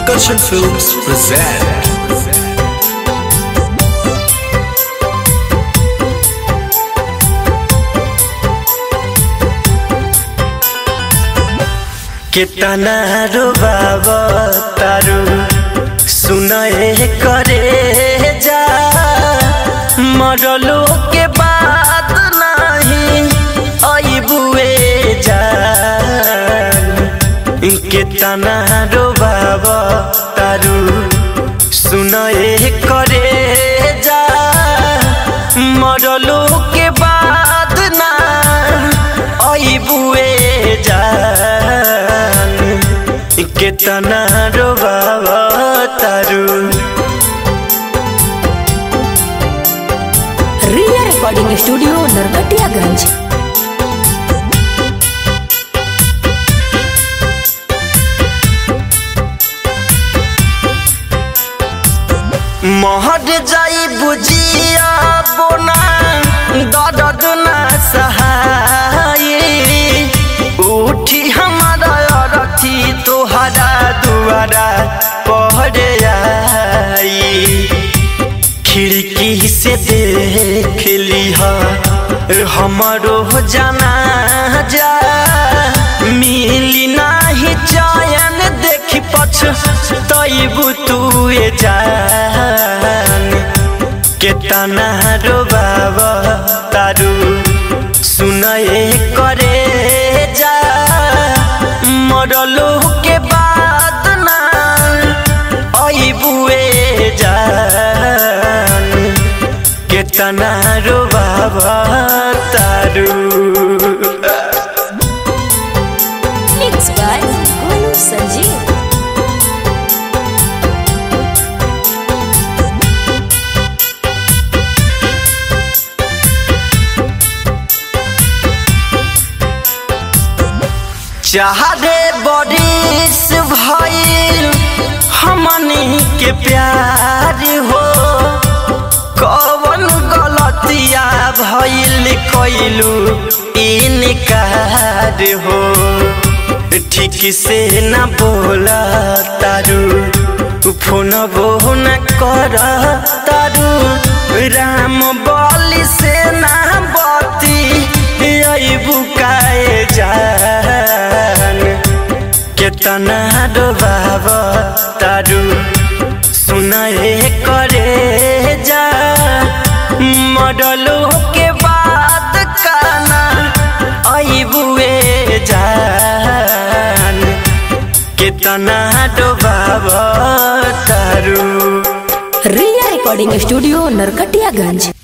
Akarshan Films present केतना रुबाब तारू सुनए करे जा मरलो के बाद नहीं अबुए जा केतना रुबाब तारू सुनए करे जा मरलो के बाद ना अबुए जान केतना रोबाब तारू रिया रिकॉर्डिंग स्टूडियो नरकटियागंज महर जाई बुझिया बोना दर्द ना सहाय उठी हमारा अरथी तोहरा दुआरा पहरे आई खिड़की से देख लिहा हमारो जाना जा मिली नाही चयन देखी पछ तैबू तू जान केतना रोबाब तारू सुनए करे जा मरलो के बाद ना अबुए जान केतना रोबाब तारू मिक्स बाय गोलू संजीव चाहरे बरिस भइल हमनी के प्यार हो कवन गलतिया भइल कैलू इनकार हो ठीक से न बोला तारू फोन बो न कर तारू राम बलि से ना बती अबू काए जान केतना डोबाब तारू सुनए करे जा मडलो के बाद काना अबुए जान केतना डोबाब तारू रिया रिकॉर्डिंग स्टूडियो नरकटियागंज